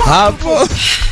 hapo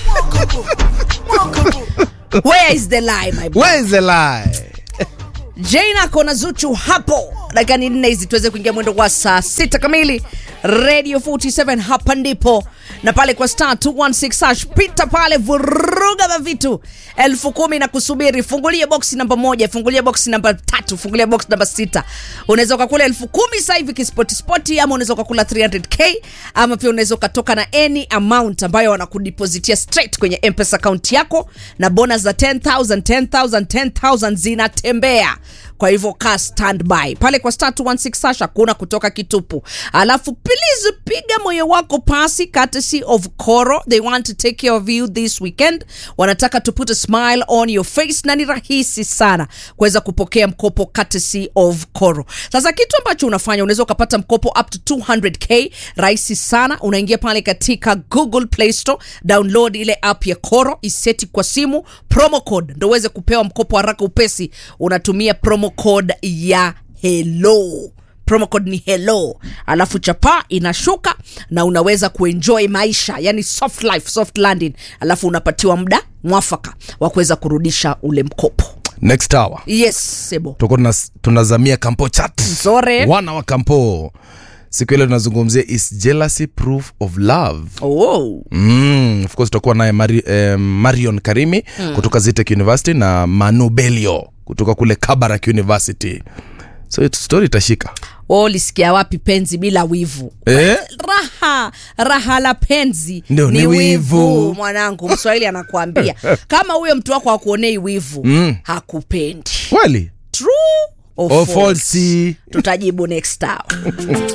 where is the lie my boy? where is the lie Jane ako na Zuchu hapo. Dakika ni nne hizi tuweze kuingia mwendo wa saa sita kamili. Radio 47 hapa ndipo na pale kwa star 216 hash pita pale, vuruga mavitu elfu kumi na kusubiri. Fungulia boksi namba moja, fungulia boksi namba tatu, fungulia boksi namba sita. Unaweza ukakula elfu kumi sasa hivi kispoti spoti, ama unaweza ukakula 300k ama pia unaweza ukatoka na any amount ambayo wanakudipositia straight kwenye mpesa account yako, na bonus za 10000 10000 10000 zinatembea kwa hivyo ka standby pale kwa star 216 hash hakuna kutoka kitupu alafu please piga moyo wako pasi courtesy of coro they want to take care of you this weekend wanataka to put a smile on your face na ni rahisi sana kuweza kupokea mkopo courtesy of coro sasa kitu ambacho unafanya unaweza ukapata mkopo up to 200k rahisi sana unaingia pale katika google play store download ile app ya coro iseti kwa simu promo code ndo uweze kupewa mkopo haraka upesi unatumia promo code ya hello promo code ni hello alafu chapa inashuka na unaweza kuenjoy maisha yani soft life soft landing alafu unapatiwa muda mwafaka wa kuweza kurudisha ule mkopo next hour yes sebo tuko tunas- tunazamia kampo chat Nzore. wana wa kampo siku ile tunazungumzia is jealousy proof of love oh. Mm, of course tutakuwa naye Mari, eh, marion karimi mm. kutoka zitek university na manu belio kutoka kule kabarak university so it- story itashika Wewe ulisikia wapi penzi bila wivu eh? raha raha la penzi Ndio, ni wivu. mwanangu mswahili anakuambia kama huyo mtu wako akuonei wivu Mm. hakupendi kweli true or Or false? false. tutajibu next hour